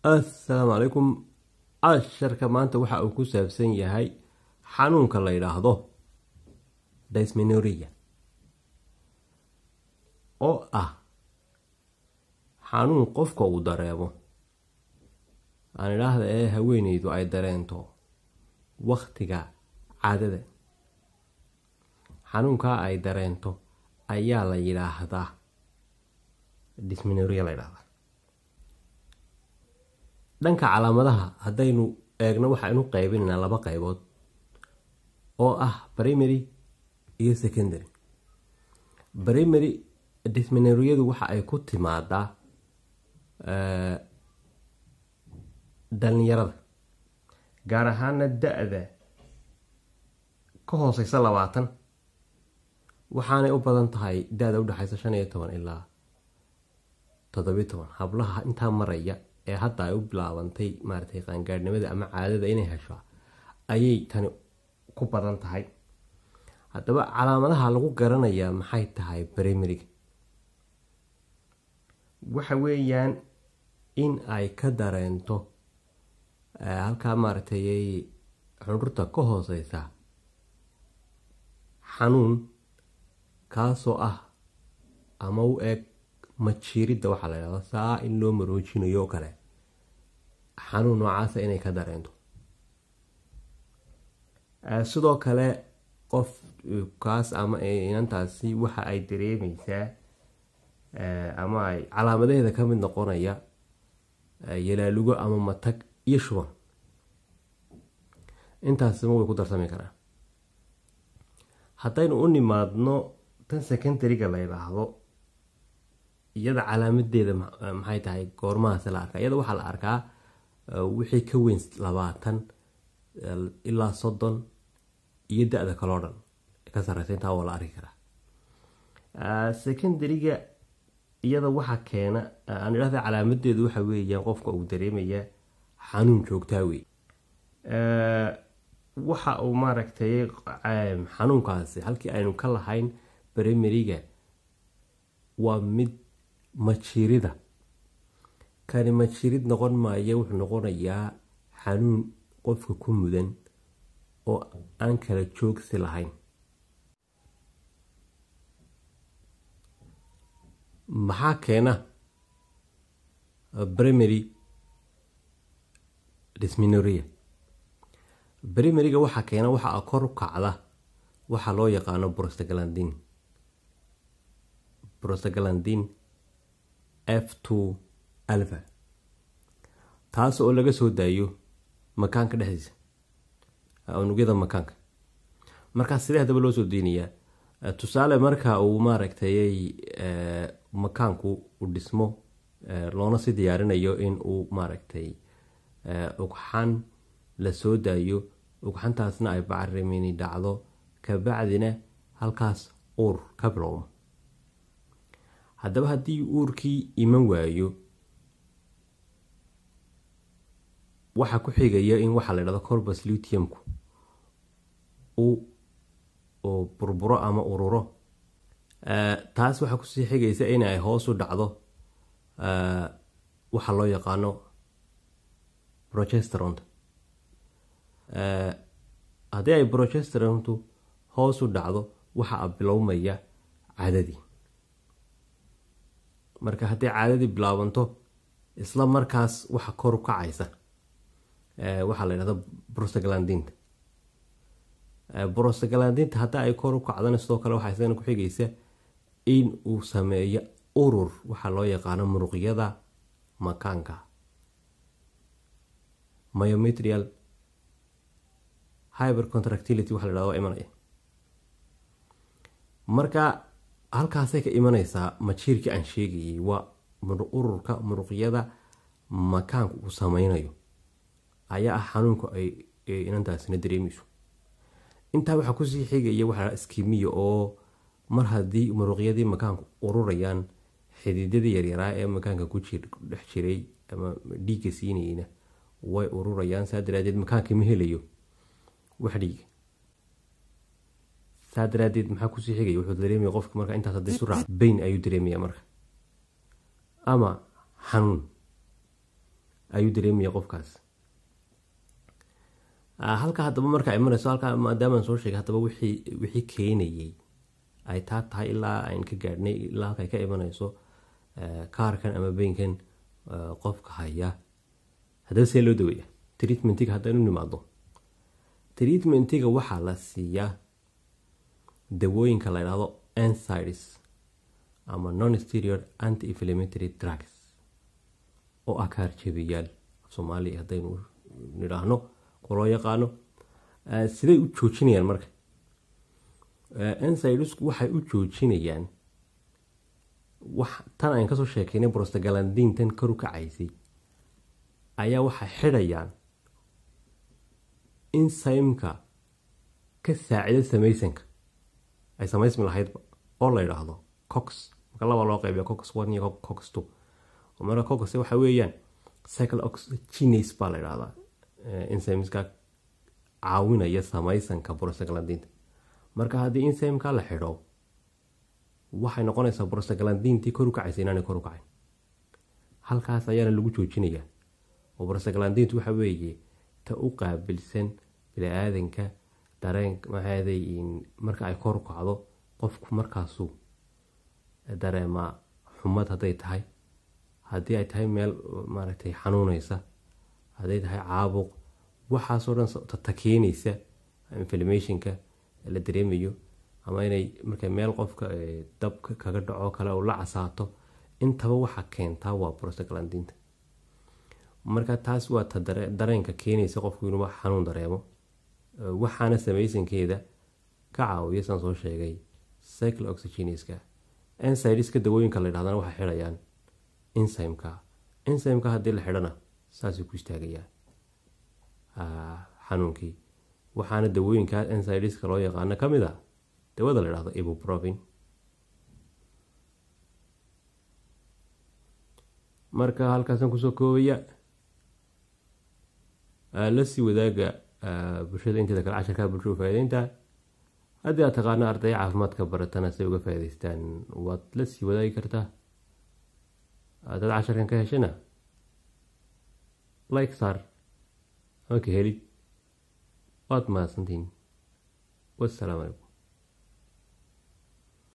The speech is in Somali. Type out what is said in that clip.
assalaamu calaykum casharka maanta waxa uu ku saabsan yahay xanuunka la yidhaahdo dysmenorrhea oo ah xanuun qofka uu dareemo aan idhaahda ee haweeneydu ay dareento waktiga caadada xanuunkaa ay dareento ayaa la yidhaahdaa dysmenorrhea la yidhahdaa dhanka calaamadaha haddaynu eegno waxaynu qaybinaynaa laba qaybood oo ah primary iyo secondary primary dysmenorrheyadu waxa ay ku timaadaa dhalinyarada gaar ahaana da-da ka hooseysa labaatan waxaanay u badan tahay da-da udhexeysa shan iyo toban ilaa toddobiyo toban hablaha intaa maraya ee hadda ay u bilaabantay maaratay qaangaadhnimada ama caadada inay hesho ayay tani ku badan tahay haddaba calaamadaha lagu garanayaa maxay tahay brimariga waxa weeyaan in ay ka dareento halkaa maaragtay xudurta ka hooseysa xanuun kaasoo ah ama u eeg majiiridda waxaa la ydhahda saa in loo maroojinayo oo kale xanuun noocaasa inay ka dareento sidoo kale qof kaas ama inantaasi waxa ay dareemeysaa ama ay calaamadaheeda ka mid noqonaya yalaalugo ama matag iyo shuban intaasima way ku darsami karaan haddaynu u nimaadno tan secondariga la yidhaahdo iyada calaamadeeda maxay tahay goormahaas la arkaa iyada waxaa la arkaa wixii ka weyn labaatan ilaa soddon iyo da-da kaloo dhan ka sareysa intaa waa la arki karaa secondariga iyada waxaa keena aan idhahda calaamadeedu waxa weeyaan qofka uu dareemaya xanuun joogtaa wey waxa uu maaragtay xanuunkaasi halkii aynu ka lahayn brimariga waa mid majiirida kani majiirid noqon maayo wuxuu noqonayaa xanuun qofka ku mudan oo aan kala joogsi lahayn maxaa keena primary dysmenorrhea brimariga waxaa keena waxaa kor u kacda waxaa loo yaqaano brostaglandin brostaglandin f two alva taas oo laga soo daayo makaanka dhexdiisa unugyada makaanka markaas sidee haddaba loo soo deynayaa tusaale marka uu maaragtay makaanku u dhismo loona si diyaarinayo in uu maaragtay ugxan la soo daayo ugxantaasna ay bacrimini dhacdo kabacdina halkaas uur ka bilowmo haddaba haddii uurkii iman waayo waxaa ku xigaya in waxaa la dhahdo corbus lutiumku uu burburo ama ururo taas waxaa kusii xigaysa in ay hoos u dhacdo waxaa loo yaqaano progesteronta haddii ay progesterontu hoos u dhacdo waxaa bilowmaya caadadii marka haddii caadadii bilaabanto isla markaas waxa kor u kacaysa waxaa la yidhahda brostaglandinta brostaglandinta haddii ay kor u kacdana sidoo kale waxaa isagana ku xigaysa in uu sameeyo urur waxaa loo yaqaano muruqyada makaanka myometrial hyber contractility waxa la dhahda waa imanaya marka halkaasay ka imaneysaa majiirkii aan sheegayay waa ururka muruqyada makaanku uu sameynayo ayaa ah xanuunka ay inantaasina dareemeyso intaa waxaa kusii xigaya waxaa skimiya oo mar haddii muruqyadii makaanku ururayaan xididadii yaryaraa ee makaanka ku dhex jiray ama dhiigga siinayeyna way ururayaan saa daraadeed makaanka ma helayo wax dhiiga saa daraadeed maxaa kusii xigaya wuxuu dareemaya qofka marka intaas hadday isu raac bayn ayuu dareemaya marka ama xanuun ayuu dareemaya qofkaas halka haddaba marka imanayso halkaa maadaamaan soo sheegay haddaba wixii wixii keenayay ay taa tahay ilaa ayn ka gaadhnay ilaa halka ay ka imanayso kaarkan ama beynkan qofka haya haddaba see loo daweeya treatmentiga haddaynu nimaado treatmentiga waxaa la siiyaa dawooyinka la idhaahdo ansides ama non steroid anti inflammatory drugs oo ah kaarjebiyaal soomaaliya haddaynu nidhaahno kuloo yaqaano siday u joojinayaan marka ansidesku waxay u joojinayaan wax tan aan kasoo sheekeynay brostagalandiintan karu kacaysay ayaa waxay xidhayaan insaymka ka saacida samaysanka ay samaysmi lahaydba oo la yidhaahdo cox marka laba loo qeybiya cox one iyo cox two marka cox waxa weeyaan cycle oxygenes baa la yidhahdaa insymska caawinaya samaysanka brostagalandiinta marka haddii insymka la xidho waxay noqonaysaa brostagalandiintii kor u kacaysa inaanay kor u kacayn halkaas ayaana lagu joojinayaa oo brostagalandiintu waxa weeye ta u qaabilsan bini-aadanka dareen maxaaday marka ay kor u kacdo qofku markaasuu dareemaa xumad hadday tahay haddii ay tahay meel maaragtay xanuuneysa hadday tahay caabuq waxaasoo dhan ta keenaysa inflamationka la dareemayo ama inay marka meel qofka dab kaga dhaco kale oo la casaato intaba waxaa keentaa waa brostagalandiinta marka taas waa ta dareenka keenaysa qofku inuu xanuun dareemo waxaana samaysankeeda ka caawiya saan soo sheegay cycle oxygeneska ansideska dawooyinka la yidhahdana waxay xidhayaan insymka insymka haddii la xidhana saasuu ku istaagayaa xanuunkii waxaana dawooyinka ansideska loo yaqaano ka mid a dawada la yidhahdo ibuprofin marka halkaasaan kusoo koobaya lasii wadaaga bulshada inteeda kale casharkaa bulshada faa'ideynta haddii aad taqaano arday caafimaadka baratana say uga faa'idaystaan waad la sii wadaagi kartaa dad casharkan ka heshana like saar ama ka helid waad mahadsantiin wassalaamu calaykum